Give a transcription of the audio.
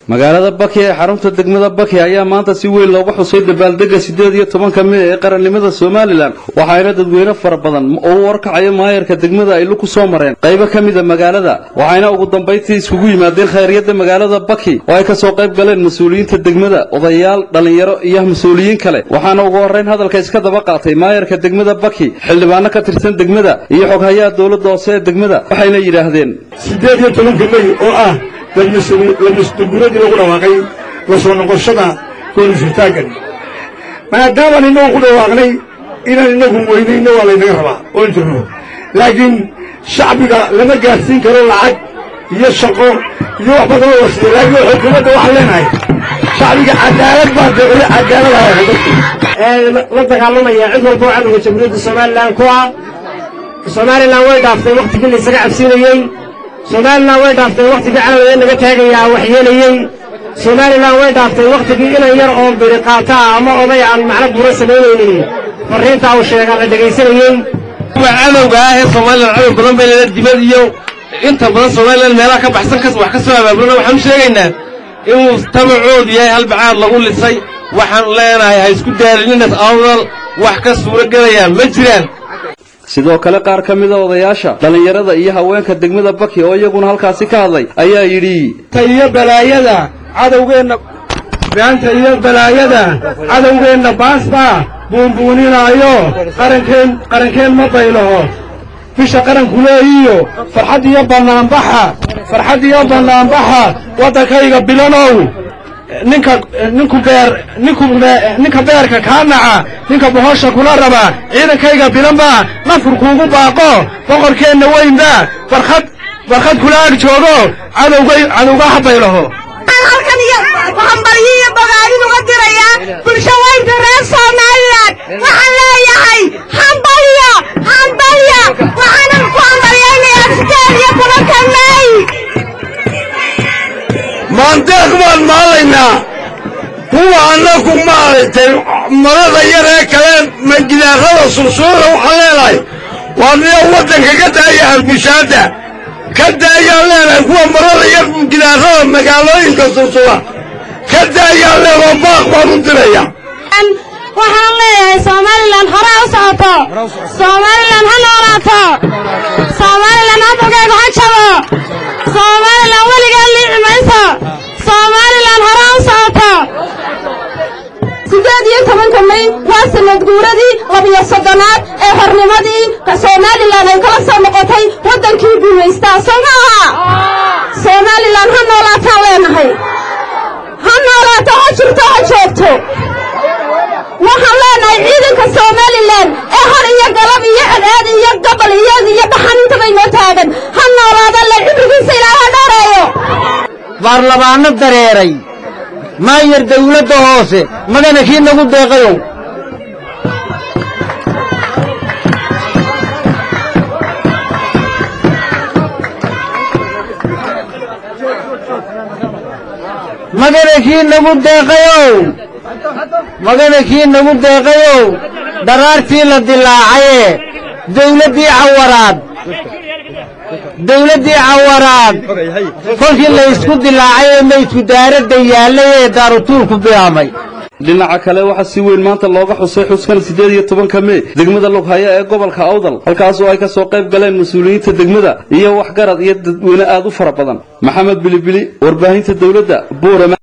magaalada baki ee xarunta degmada baki ayaa maanta si weyn looga xusay dabaaldega siddeed iyo tobanka mey ee qarannimada somalilan waxaana dadweyne fara badan oo u warkacayo maayarka degmada ay ku soo mareen qaybo ka mida magaalada waxayna ugu dambayntii iskugu yimaadeen khayryadda magaalada baki oo ay ka soo qayb galeen mas-uuliyiinta degmada odayaal dhallinyaro iyo mas-uuliyiin kale waxaana ugu horrayn hadalka iska daba qaatay maayarka degmada baki xildhibaano ka tirsan degmada iyo xoghayaha dowladda hoose ee degmada waxayna yidhaahdeen siddeed iyo tobanka mey oo ah lamasduguradii lagu dhawaaqay la soo noqoshada goonisirtaaggan maadaamaan innagu ku dhawaaqnay inaan innagu weynayno waa laynaga rabaa oo intirno laakiin shacbiga lama gaadhsiin karo lacag iyo shaqo iyo wax badan oo wasiya laakiin xukuumadda waxaan leenahay shacbiga cadaalad baa deeqda cadaalad haya dadku la dagaalamaya cid walba oo cadowga jamhuuriyadda somalilan ku ah somalilan way dhaaftay wakhtigii laysaga cabsiinayey somalilan way dhaaftay wakhtigii cadowga naga taagayaa waxyeelayey somalilan way dhaaftay wakhtigii inan yar oo biri qaata ah ama oday aan macno buura samaynaynin farriintaa uu sheegaa la dhegaysanayey kuwa cadowga ah ee somalilan cadow badan bay leeda dibad iyo inta badan somalilan meelaha ka baxsan kas wax ka soo abaabulana waxaan u sheegaynaa inuu tamacoodu yahay halbacaad lagu lisay waxaan leenahay ha isku daalininas awdal wax ka suuro gelayaan ma jiraan sidoo kale qaar ka mida odayaasha dhallinyarada iyo haweenka degmada baki oo iyaguna halkaasi ka hadlay ayaa yidhi ta iyo balaayada cadowgeenna beanta iyo balaayada cadowgeenna baasbaa buunbuuninaayo qarankeen qarankeen ma baylaho bisha qaranku leeyiyo farxad iyo bannaanbaxa farxad iyo bannaanbaxa waddankayga bilanow ninka ninku beer ninku ninka beerka kaa naca ninka bohosha kula raba ciidankayga bilanba nafur kuugu baaqo boqorkeenna weynba barkhad barkhad kula ag joogo cadowgay cadowga habaylaho halkan iyo hambalyo iyo bogaadin uga dirayaa bulsho weynta reer somalilan waxaan leeyahay hambalyo hambalyo waxaanan ku hambalyaynayaa sideed iyo tobanka mey maandeeq baan maalaynaa kuwa annaku maaragtay marada yar ee kale magidaarada sursuura waxaan leenahay waa niyo waddanka ka daaya halbushaadda ka daayaan leenahay kuwa marada yar gidaarada magaalooyinka sursura ka daayaan leenahay baaq baan u diraya waxaan leeyahay somalilan hore u socoto somalilan ha noolaato somalilan hadalkeegu ha jabo somalilan weligeed liici mayso somalilan hore u socoto siddeed iyo tobanka may waa sanad guuradii labiyo soddonaad ee xornimadii somalilan ay kala soo noqotay waddankii gumaystaa soo ma aha somalilan ha noolaataan leenahay ha noolaato ha jirto ha joogto waxaan leenahay ciidanka somalilan ee hor iyo galab iyo cadceed iyo gabal iyo iyo dhaxan intaba inoo taagan ha noolaada le cibrigiisa ilaah ha dhooreeyo baarlamaanno dareeray maayar dawladda hoose magana kii nagu deeqayow magana kii nagu deeqayow magana kii nagu deeqayow daraartii la dilaacayee dawladdii cawaraad dawladdii cawaraad kolkii la ysku dilaacay ee maydku daaradda yaallay ee daarutuulku bilaamay dhinaca kale waxaa si weyn maanta looga xusay xuskan siddeed iyo tobanka mey degmada lughaya ee gobolka awdal halkaas oo ay ka soo qayb galeen mas-uuliyiinta degmada iyo waxgarad iyo dadweyne aad u fara badan maxamed bilibili warbaahinta dowladda buurama